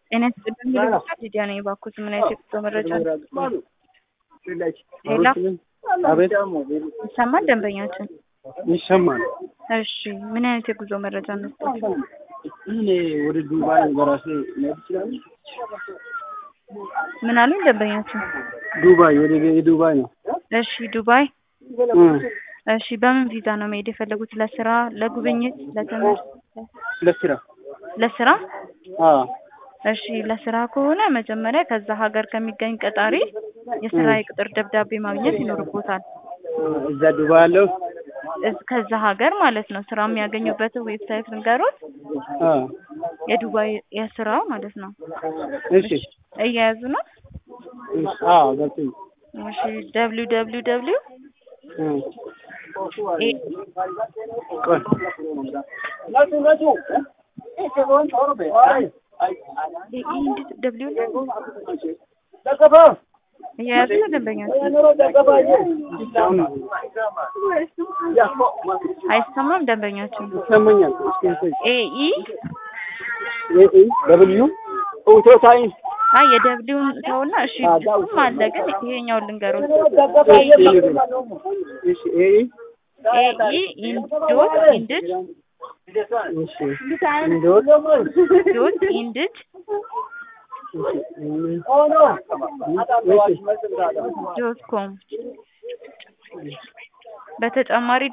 ጤና ይስጥልኝ ይልቁሻል ሊዲያ ነኝ። እባክዎት ምን አይነት የጉዞ መረጃ ሌላ አቤት ይሰማል? ደንበኛችን ይሰማል። እሺ ምን አይነት የጉዞ መረጃ እንስጠት? እኔ ወደ ዱባይ በራሴ መሄድ እችላለሁ? ምን አሉኝ ደንበኛችን? ዱባይ ወደ የዱባይ ነው። እሺ ዱባይ እ እሺ በምን ቪዛ ነው መሄድ የፈለጉት? ለስራ፣ ለጉብኝት፣ ለትምህርት? ለስራ ለስራ አዎ እሺ ለስራ ከሆነ መጀመሪያ ከዛ ሀገር ከሚገኝ ቀጣሪ የስራ የቅጥር ደብዳቤ ማግኘት ይኖርቦታል። እዛ ዱባይ ያለው እዝ- ከዛ ሀገር ማለት ነው። ስራ የሚያገኙበትን ዌብሳይት ልንገሮት፣ አዎ የዱባይ የስራ ማለት ነው። እሺ እየያዙ ነው። እሺ አዎ ገብቶኝ እሺ ደብሊው ደብሊው ደብሊው እ ኤ ቆይ ደብሊው እየያዙ ነው ደንበኛችን። አሁን አይሰማም ደንበኛችን። ይሰማኛል። እስኪ እስኪ ኤኢ ኤ ኢ ደብልዩ ኡቶታይን አይ የደብሊውን ተውና፣ እሺ እሱም አለ ግን ይሄኛውን ልንገሮት። እሺ ኤ ኢ ኤኢ ኢንዶት ኢንድድ እሺ እንዶት ዶት ኢንድድ ዶት ኮም በተጨማሪ